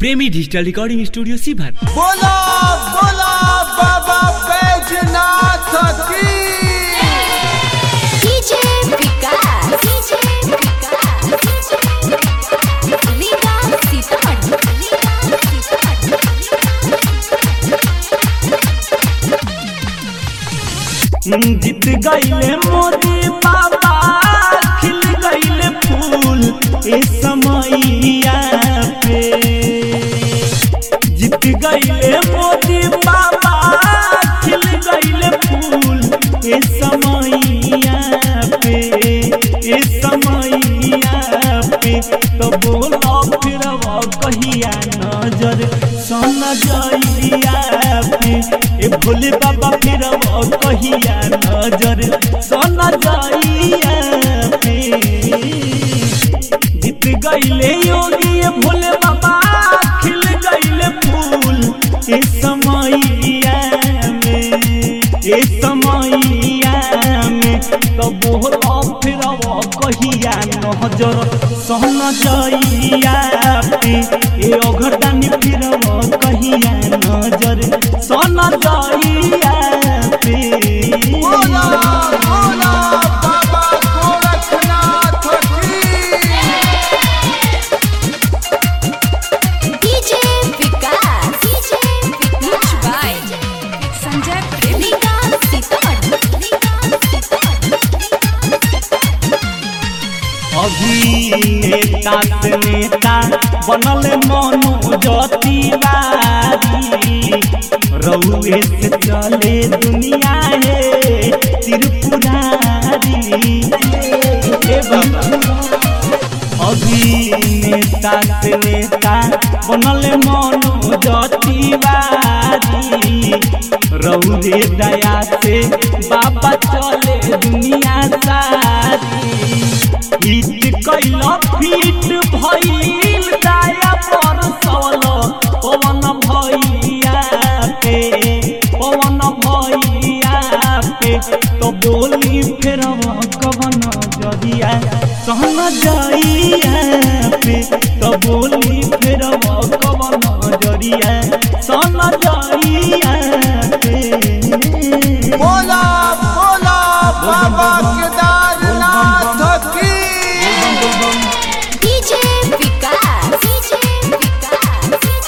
प्रेमी digital recording studio सीभर बोला बोला बाबा बैजनाथ की DJ विकास DJ विकास लीला सीतामढ़ी लीला सीतामढ़ी जीत गईले मोदी बाबा खिल गईले फूल ए समैया पे जीत गईले मोदी बाबा खिल गईले फूल ए समैया पे ए समैया पे तो बोलो फिर कहिया नजर सन जइया पे ए भोले बाबा फिर कहिया नजर सन जइया पे जीत गईले योगी ये भोले बाबा खिल गईले फूल ए समैया में ए समैया में तो बोलो फिर कहिया नजर सहन जइया पे ए अघरदानी फिर कहिया नजर सहन जइया पे बोला बोला बाबा गोरखनाथ की DJ Vikas DJ Vikas by Sanjay Premi लीला सीतामढ़ी लीला अभिनेता से नेता बनल मनोज तिवारी रउए से चले दुनिया हे त्रिपुरारी हे बाबा अभिनेता से नेता बनल मनोज तिवारी रउरे दया से बाबा चले दुनिया सारी हिट कैल फिट भइल दया पर सल पवन भैया पे पवन भैया पे तो बोली फेर कवन जरिया सहन जइया पे तो बोली फेर कवन जरिया सहन जइया पे बोला बोला बाबा केदारनाथ की DJ विकास DJ विकास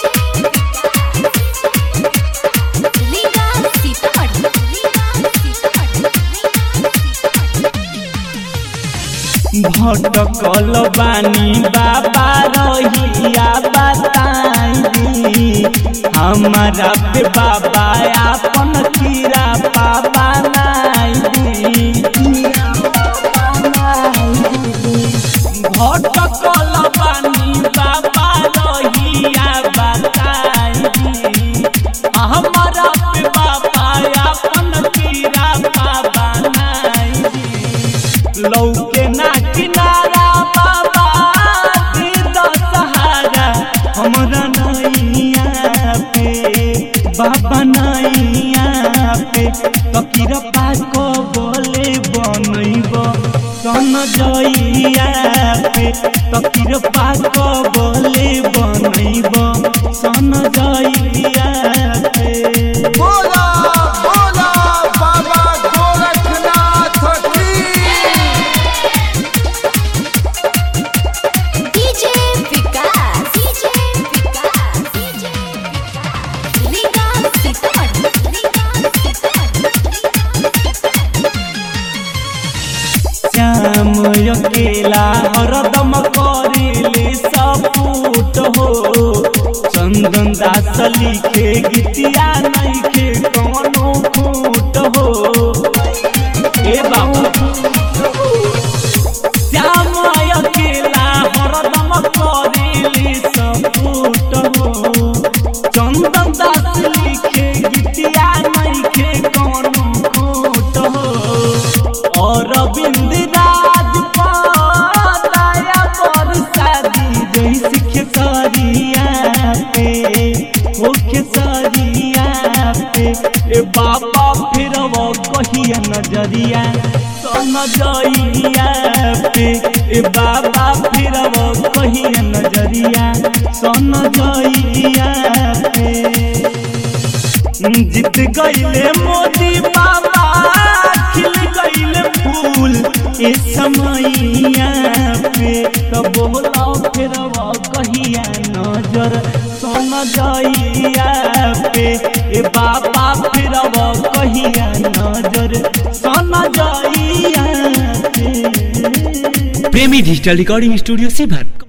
लीला सीतामढ़ी लीला सीतामढ़ी भटकल बानी बाबा रहिया बताई हमारा पे बाबा आपन कीरा पापा भटकल बानी बाबा रहिया बताई हमारा पे बाबा आपन कीरा पापा लौके ना किनारा बाबा दे दो सहारा हमरा नैया पे बाबा नैया पे तकीर पाको बोले बनैब सन जइया पे तकीर पाको बोले बनैब सन जइया पे बोला बोला बाबा गोरखनाथ की DJ विकास DJ विकास लीला सीतामढ़ी लीला श्याम अकेला हरदम करेले सपूत हो चंदन दास लिखे गीतिया नइखे कौनो फूट हो ए बाबा श्याम अकेला हरदम करेले सपूत हो चंदन दास लिखे गीतिया नइखे कौनो फूट हो और बिंद राज पाया पर शादी जई सिख सरिया पे मुख्य सरिया पे ए बाबा फिर वो कहिया कहिया नजरिया सन जइया पे ए बाबा फिरब कहिया नजरिया सन जइया पे जीत गईले मोदी बाबा खिल गईले फूल ए समैया पे तब बोला फिरवा कहिया नजर सोन जइया पे ए बाबा फिरवा कहिया नजर सोन जइया पे प्रेमी डिजिटल रिकॉर्डिंग स्टूडियो शिवर